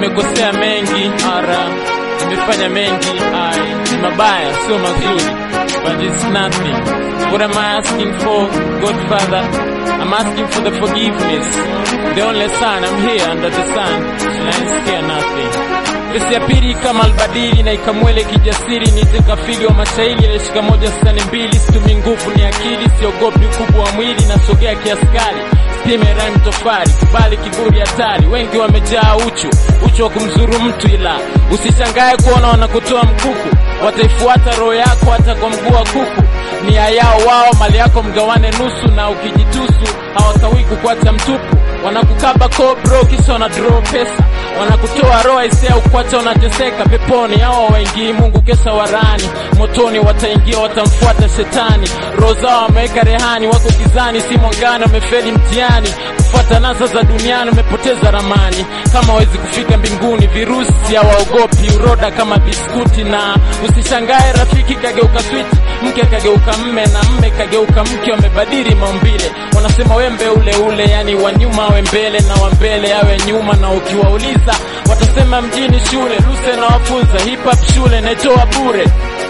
nimekosea mengi ara nimefanya mengi ai ni mabaya sio mazuri but it's nothing what am I asking for Godfather I'm asking for the forgiveness the only son I'm here under the sun and I scare nothing Kesi ya pili kama albadili na ikamwele kijasiri niteka figa wa mashairi alishika moja stani mbili situmi nguvu ni akili siogopi ukubwa wa mwili nasogea kiaskari stime rhyme tofari kubali kiburi hatari wengi wamejaa uchu uchu wa kumzuru mtu ila usishangae kuona wanakutoa mkuku wataifuata roho yako hata kwa mguu wa kuku nia yao wao mali yako mgawane nusu na ukijitusu hawakawii kukuacha mtupu wanakukaba kobro kisha wana draw pesa wanakutoa roho isea ukwacha unateseka peponi hawa waingii mungu kesa warani motoni wataingia watamfuata shetani roho zao wameweka rehani wako gizani si mwangani wamefeli mtihani kufuata nasa za duniani umepoteza ramani kama wezi kufika mbinguni virusi hawaogopi uroda kama biskuti na usishangae rafiki kageuka switi mke kageuka mme na mme kageuka mke wamebadili maumbile wanasema wembe ule ule yani wa nyuma awe mbele na wa mbele awe nyuma na ukiwauliza watasema mjini shule luse na wafunza hip hop shule naitoa bure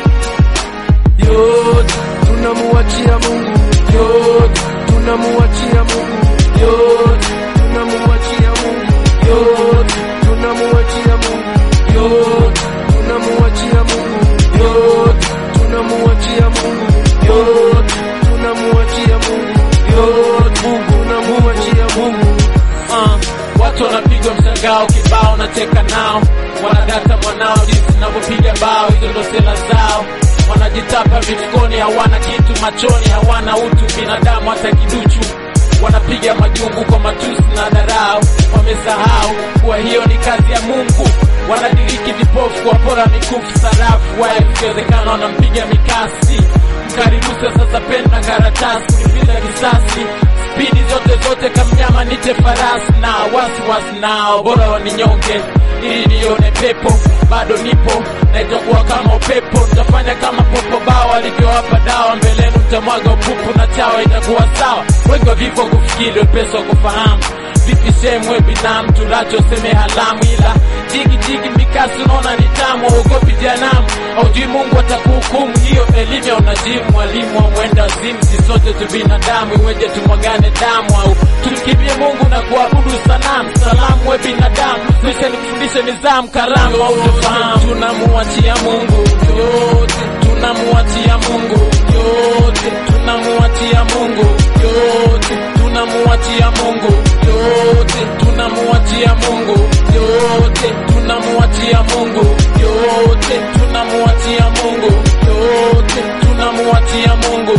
yote tunamuachia Mungu, yote tunamuachia Mungu, yote tunamuachia Mungu, yote tunamuachia Mungu, yote tunamuachia Mungu, yote tunamuachia Mungu, yote tunamuachia Mungu, yote tunamuachia Mungu. uh, watu wanapigwa mshangao kibao nacheka nao wanadata mwanao jinsi navyopiga bao hizo ndo sela zao wanajitapa vifukoni hawana kitu machoni hawana utu binadamu hata kiduchu wanapiga majungu kwa matusi na dharau wamesahau kuwa hiyo ni kazi ya mungu wanadiriki vipofu kuwapora mikufu sarafu waya ikiwezekana wanampiga mikasi mkaribusa sasa peni na karatasi kulipiza kisasi spidi zote zote kamnyama nite farasi na wasiwasi nao bora waninyonge ili nione pepo bado nipo na itakuwa kama upepo nitafanya kama popo bao alivyowapa dawa mbelenu mtamwaga upupu na chawa itakuwa sawa wengi wa vifo kufikiri wepesi wa kufahamu vipi semwe binamu tulacho seme halamu ila jigi jigi mikasi unaona ni tamu uogopi janamu aujui mungu atakuhukumu hiyo elimu ya unajimu mwalimu wa mwenda zimu si sote tu binadamu iweje tumwagane damu au tumkimbie mungu na kuabudu sanamu salamu we binadamu lisha nikufundishe nizamu karamu au tufahamu tunamuachia mungu yote tunamuachia mungu yote tunamuachia mungu yote tunamuachia mungu yote tunamuachia mungu yote tunamuachia mungu yote tunamuachia mungu yote tunamuachia mungu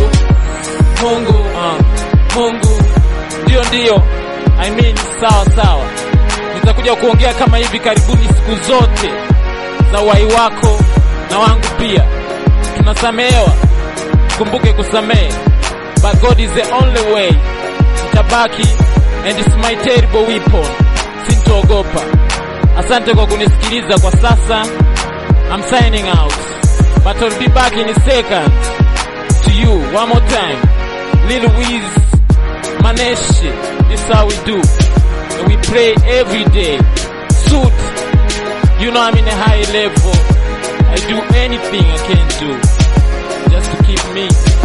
mungu uh, mungu ndio ndio i mean sawa sawa nitakuja kuongea kama hivi karibuni siku zote za uhai wako na wangu pia tunasamehewa kumbuke kusamehe but god is the only way nitabaki and it's my terrible weapon sintoogopa asante kwa kunisikiliza kwa sasa i'm signing out but i'll be back in a second to you one more time little wiz maneshe this how we do and we pray every day suit you know i'm in a high level i do anything i can do just to keep me